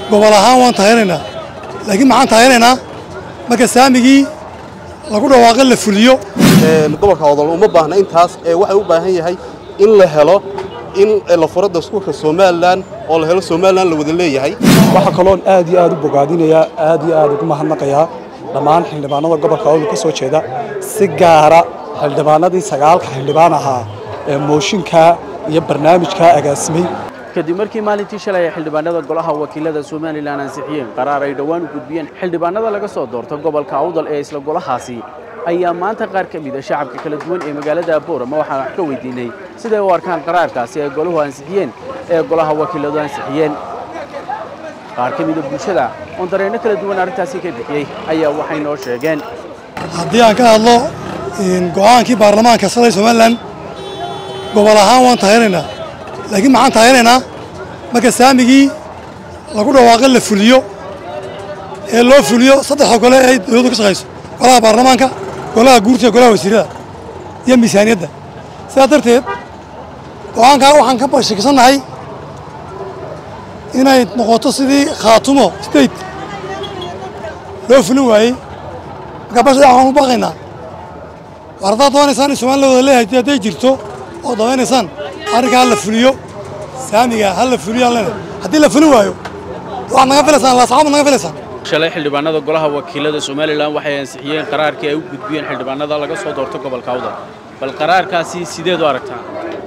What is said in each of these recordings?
gobol ahaan waan taaganaynaa laakiin maxaan taaganaynaa marka saamigii lagu dhawaaqo la fuliyo gobolka odol uma baahna intaas ee waxay u baahan yahay in la helo in la furo dastuurka somalilan oo la helo somalilan la wada leeyahay waxaa kaloon aad iyo aad u bogaadinayaa aad iyo aad ugu mahadnaqayaa dhammaan xildhibaanada gobolka awdal ka soo jeeda si gaara xildhibaanadii sagaalka xildhibaan ahaa ee mooshinka iyo barnaamijka agaasimay kadib markii maalintii shalay ay xildhibaanada golaha wakiilada somalilan ansixiyeen qaraar ay dhowaan u gudbiyeen xildhibaanada laga soo doorto gobolka awdal ee isla golahaasi ayaa maanta qaar ka mida shacabka kala duwan ee magaalada boorama waxaan wax ka weydiinay siday u arkaan qaraarkaasi ay golahu ansixiyeen ee golaha wakiiladu ansixiyeen qaar ka mida bulshada oon dareenno kala duwan arrintaasi ka bixiyey ayaa waxay noo sheegeen haddii aan ka hadlo go'aankii baarlamaanka shalay somalilan gobol ahaan waan taaganaynaa laakiin maxaan taaganaynaa marka saamigii lagu dhawaaqo la fuliyo ee loo fuliyo saddexda gole ay dowladdu ka shaqayso golaha baarlamaanka golaha guurtiga golaha wasiirada iyo miisaaniyadda sidaas darteed go'aankaa waxaan ka bashikisannahay inay noqoto sidii khaatumo state loo fulin waayey marka basha waxaan u baqaynaa war haddaad doonaysaan in somalilan wada leeyahay hadday jirto oo doonaysaan arrinkaa ha la fuliyo saamiga ha la fuliyo aan leenahay haddii la fulin waayo waxaad naga filaysaan laasaxaabad naga filaysaan shalay xildhibaanada golaha wakiilada somalilan waxay ansixiyeen qaraarkii ay u gudbiyeen xildhibaanada laga soo doorto gobolka awdal bal qaraarkaasi sideed u aragtaa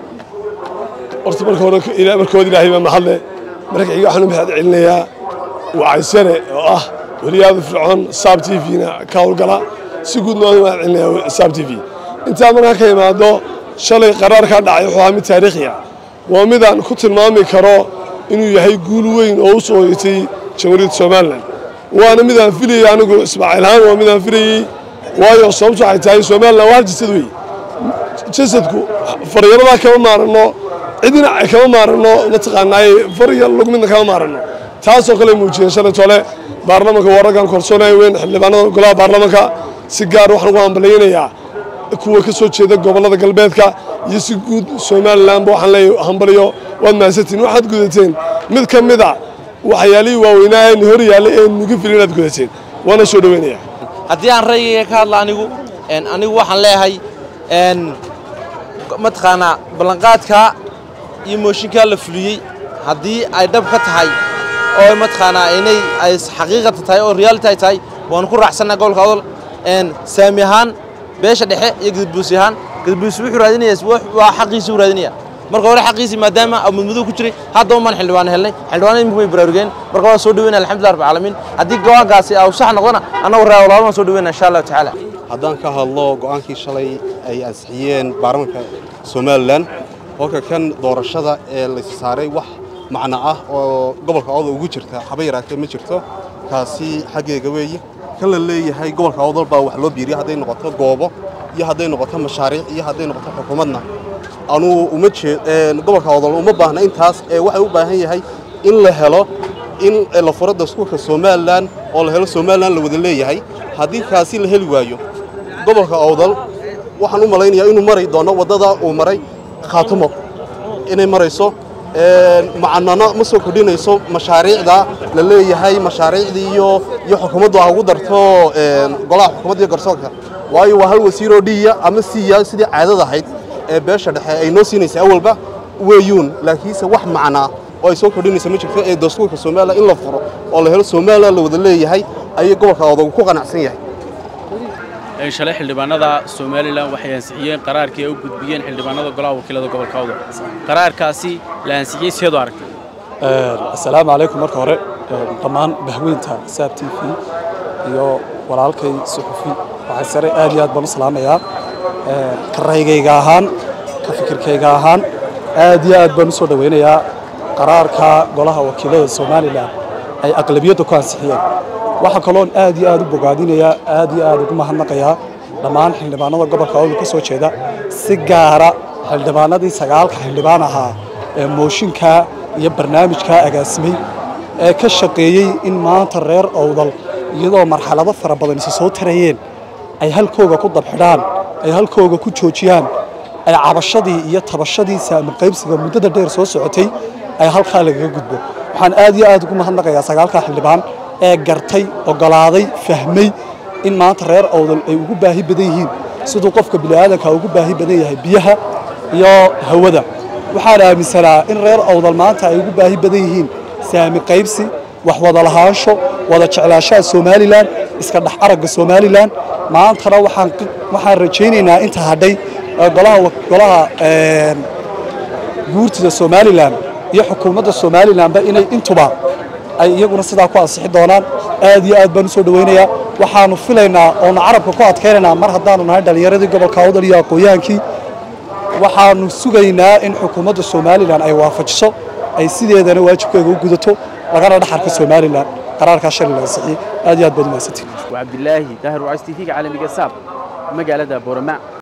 horta marka hore markood ilaahay baa mahadle marka xiga waxaan u mahad celinayaa wacaysane oo ah weriyaada fircoon saab t v-na ka howlgala si guudna waan u mahad celinayaa saab t v intaa markaa ka imaado shalay qaraar kaa dhacay wuxuu ahaa mid taariikhi ah waa midaan ku tilmaami karo inuu yahay guul weyn oo u soo hoyatay jamhuuriyadda somalilan waana midaan filayey anigu ismaaciil ahaan waa midaan filayey waayo sababtu waxay tahay somalilan waa hal jasad wey jasadku faryaradaa kama maaranno cidina kama maaranno mataqaanaaye farya lug midna kama maaranno taasoo kale muujiyeen shalay tole baarlamanka waa raggan korsoonaya weyn xildhibaanada golaha baarlamanka si gaar waxaan ugu hambalyaynayaa kuwa ka soo jeeda gobollada galbeedka iyo si guud somalilanba waxaan leeyahay hambaliyo waad mahadsantiin waxaad gudateen mid ka mid a waxyaalihii waaweynaa ee hor yaallay ee nuga filin inaad gudateen waana soo dhoweynaya haddii aan ra'yigayga ka hadla anigu anigu waxaan leeyahay mataqaanaa ballanqaadka iyo mooshinkaa la fuliyey haddii ay dhab ka tahay oo mataqaanaa inay ay xaqiiqata tahay oo reality ay tahay waan ku raacsannaa gobolka odol saami ahaan beesha dhexe iyo gadbuusi ahaan gadbuusi wuxuu raadinaya waa xaqiisii u raadinaya marka hore xaqiisii maadaama mudmadow ku jiray hadda umaan xildhibaan helnay xildhibaanada imika way baraarugeen marka waa soo dhaweynaya alxamdulillah rabbil caalamiin haddii go'aankaasi uu sax noqdona annagu reewalaal waan soo dhaweynaya insha allahu tacaala haddaan ka hadlo go'aankii shalay ay ansixiyeen baarlamanka somalilan halka kan doorashada ee la saaray wax macno ah oo gobolka awdal ugu jirta haba yaraatee ma jirto kaasi xaggeega weeye kan la leeyahay gobolka awdal baa wax loo biiriya hadday noqoto goobo iyo hadday noqoto mashaariic iyo hadday noqoto xukuumadna anuu uma jeed gobolka awdal uma baahna intaas ee waxay u baahan yahay in la helo in la furo dastuurka somalilan oo la helo somalilan la wada leeyahay haddii kaasi la heli waayo gobolka awdal waxaan u malaynayaa inuu mari doono waddada uu maray khaatumo inay marayso macanano ma soo kordhinayso mashaariicda la leeyahay mashaariicdii iyo iyo xukuumaddu ha ugu darto golaha xukuumadda iyo garsoorka waayo waa hal wasiiroo dhiya ama siiya sidii caadada ahayd ee beesha dhexe ay noo siinaysa awalba weeyuun laakiinse wax macnaa oo ay soo kordhinaysa ma jirto ee dastuurka somalilan in la furo oo la helo somalilan la wada leeyahay ayay gobolka odagu ku qanacsan yahay shalay xildhibaanada somalilan waxay ansixiyeen qaraarkii ay u gudbiyeen xildhibaanada golaha wakiilada gobolka awdal qaraarkaasi la ansixiyey sideed u aragtay assalaamu calaykum marka hore dhammaan bahweynta saab t v iyo walaalkay suxufi waxay sare aad iyo aad baan u salaamayaa ka raygayga ahaan ka fikirkayga ahaan aad iyo aad baan u soo dhowaynayaa qaraarka golaha wakiilada somalilan ay aqlabiyadda ku ansixiyeen waxaa kaloon aad iyo aad u bogaadinayaa aad iyo aad ugu mahadnaqayaa dhammaan xildhibaanada gobolka awdal ka soo jeeda si gaara xildhibaanadii sagaalka xildhibaan ahaa ee mooshinka iyo barnaamijka agaasimay ee ka shaqeeyey in maanta reer awdal iyadoo marxalado fara badan isa soo tarayeen ay halkooga ku dabxidhaan ay halkooga ku joojiyaan ay cabashadii iyo tabashadii saami qaybsiga muddada dheer soo socotay ay halkaa lagaga gudbo waxaan aad iyo aad ugu mahadnaqayaa sagaalka xildhibaan ee gartay ogolaaday fahmay in maanta reer awdal ay ugu baahi badan yihiin siduu qofka bini'aadanka ugu baahi badan yahay biyaha iyo hawada waxaan aaminsanaa in reer awdal maanta ay ugu baahi badan yihiin saami qaybsi wax wada lahaansho wada jeclaashaha somalilan iska dhex aragga somalilan maantana waxaan waxaan rajaynaynaa inta hadhay ee golaha golaha guurtida somalilan iyo xukuumadda somalilanba inay intuba ay iyaguna sidaa ku ansixi doonaan aad iyo aad baan usoo dhawaynayaa waxaanu filaynaa oonu carabka ku adkaynaynaa mar haddaanu nahay dhallinyaradii gobolka awdal iyo aqoonyaankii waxaanu sugaynaa in xukuumadda somalilan ay waafajiso ay sideedana waajibkeega u gudato lagana dhaxarka somalilan qaraarkaa shalay laga sixiyey aad iyo aad baad umahadsantiin waa cabdilaahi daahir wacays tv-ga caalamiga saab magaalada boorama